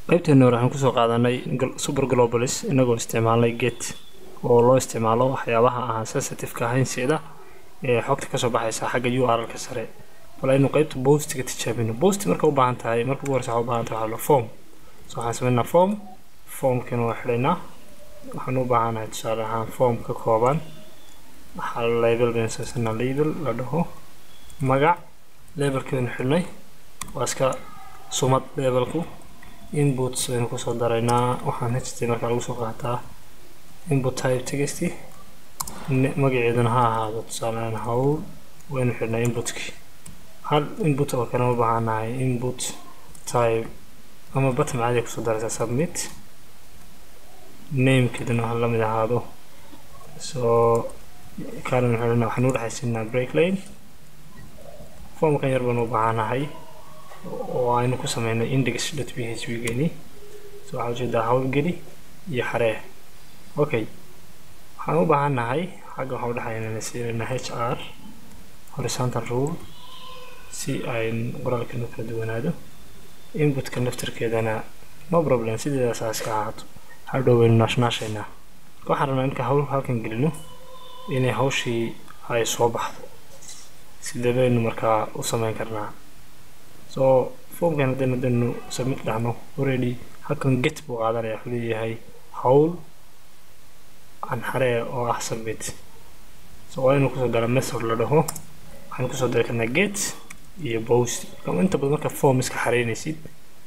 qaybteena hore waxaan kusoo qaadanay super globalis inagoo isticmaalnay get oo loo isticmaalo waxyaabaha aan sensitive-ka ahayn sida ee xogta kasoo baxaysa xagga u r ka sare bal aynu qaybta bostiga tijaabino bost marka u baahan tahay marka ugu horeysa waxaa u baahan tahay waxaa form so waxaan sameynaa form formkana waa xidhaynaa waxaan u baahanahay tusaale ahaan form ka kooban waxaa label baynu samaysanaa label la dhaho magac labelkeenu xidhnay waa iska sumad labelku inputs baynu kusoo daraynaa waxaan html markaa lagu soo qaataa input type text magaceeduna ha ahaado tusaalehaan hawl waynu xidhnay inputkii hal input oo kale u baahanahay input type ama button caadi kusoo daraysaa submit namekeeduna ha lamid ahaado soo kaalin xidhana waxaan u dhexaysiinaa break lane formkan yar baan u baahanahay oo aynu ku sameynay index.php geni so waxaa ujeedaa hawlgeli iyo xaree okay waxaan u baahannahay xagga waxaan udhexaynana siinayna h r horizontal rule si ayn qoraalkeenu kala duwanaado inputka naftarkeedana no problem sideedaas iska ahaato hadhow waynu naashnaashaynaa waxaan rabnaa inka hawl halkan gelino inay hawshii ay soo baxdo sidee baynu markaa u sameyn karnaa so formkan haddaynu haddaynu submit dhahno already halkan get buu qaadanaya wuxuu leeyahay hawl aan xaree oo ah submit so waa inuu kusoo dara method la dhaho waxaan kusoo dari karnaa get iyo post inta badan marka form iska xareynaysid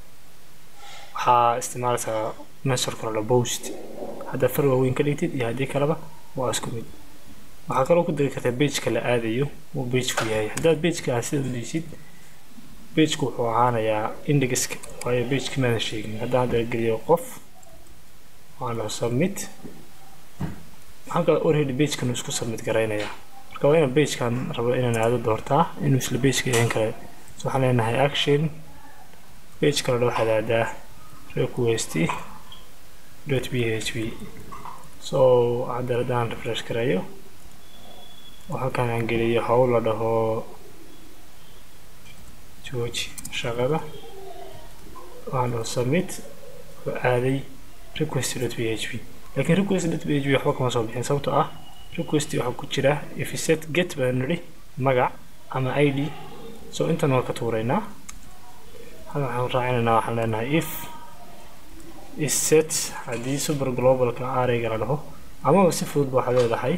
waxaa isticmaalaysaa methodka la dhaho post haddaa far waaweyn ka dhigtid iyo haddii kaleba waa isku mid waxaa kaloo ku dari kartaa pageka la aadayo uu pageku yahay haddaad pageka ah sida u dhiisid pageku wuxuu ahaanayaa indexka waayo pageki maadan sheegin haddaan hadda geliyo qof waan dhaho submit halka already pagekan isku submit garaynayaa marka waa inaan pagekan rabo inaan aado doortaa inuu isla pageka yahan kale so waxaan leenahay action page kale waxaad aadaa request dot php so hadda haddaan refresh gareeyo oo halkan aan geliyo hawl la dhaho jooji shaqada waxaan dhaho submit oo aaday request dot php laakiin request dot php waxba kama soo bixin sababtoo ah request waxaa ku jira if set get baan nidhi magac ama id so intan waa ka tuuraynaa halkan waxaan raacinaynaa waxaan leenahay if is set haddii super globalka arayga la dhaho amaba si fudud ba waxaad leedahay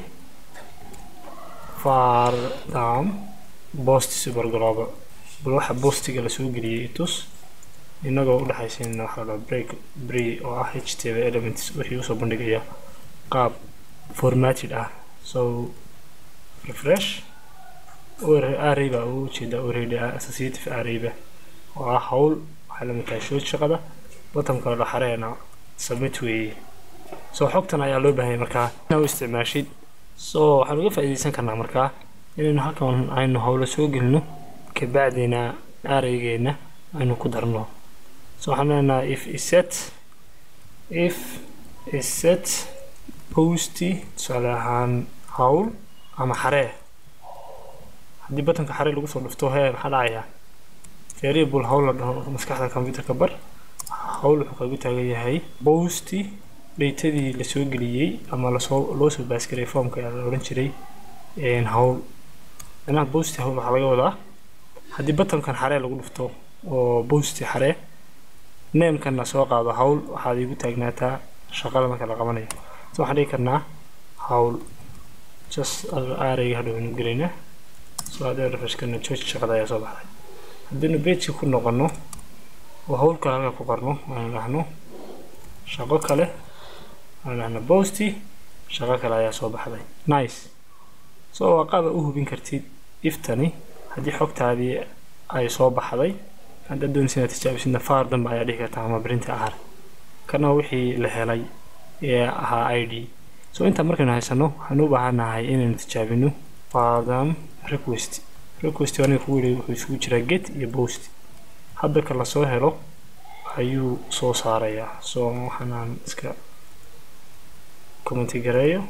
far down post super global bal waxa postiga lasoo geliyey itus inagoo u dhexaysiina waxaa la break bree oo ah html elements wixii usoo bandhigaya qaab formatted ah so refresh array baa ugu jeeda already ah associative arrayba oo ah hawl waxay la mid tahay shood shaqada bottomka la xareena submit weeye so xogtan ayaa loo baahanya markaa inaa u isticmaashid so waxaan uga faa'iidaysan karnaa markaa inaynu halkan aynu hawlo soo gelino kabacdina araygeena aynu ku darno so waxaan leenahay if iset if iset posty tusaale ahaan hawl ama xaree haddii batanka xaree lagu soo dhufto hee maxaa dhacayaa variable hawl la dhaho maskaxda computerka bar hawl wuxuu kagu taagan yahay posty dhaytadii lasoo geliyey ama lasoo loo soo baasgaray formka ayaa la odhan jiray hawl macnaha posty hawl waxaa laga wadaa haddii batankan xaree lagu dhufto oo posty xaree namekanna soo qaado hawl waxaad igu taagnaataa shaqada marka la qabanayo so waxaan dhigi karnaa hawl just arayga hadhowaynu gelaynaa so haddaynu refresh karno george shaqada ayaa soo baxday haddaynu pageki ku noqono oo hawl kale halka ku qorno aynu dhahno shaqo kale aynu dhahno posty shaqo kale ayaa soo baxday nice so waa qaaba u hubin kartid iftani haddii xogtaadii ay soo baxday haddaad doonaysa inaad tijaabisidna faar dambe ayaa dhihi kartaa ama printa ahar kana wixii la helay ee ahaa i d so intaa markaynu haysano waxaan u baahanahay inaynu tijaabino fardam request request aniga kugu yidhi wuxuu isugu jiraa get iyo post hadda ka lasoo helo ayuu soo saarayaa so waxaanaan iska commenti gareeyo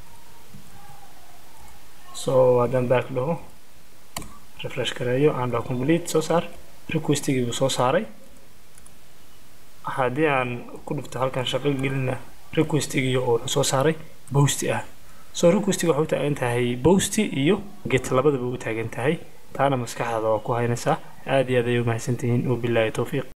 so haddaan back dhaho refresh gareeyo aan dhaho complete soo saar requestigii buu soo saaray haddii aan ku dhufto halkan shaqo gelina requestigiyo oo wuxuu soo saaray bosti ah soo requestiga waxay u taagan tahay bosti iyo get labadaba u taagan tahay taana maskaxdaada waa ku haynaysaa aad iyo aad ayay u mahadsantihiin wabilaahi towfiiq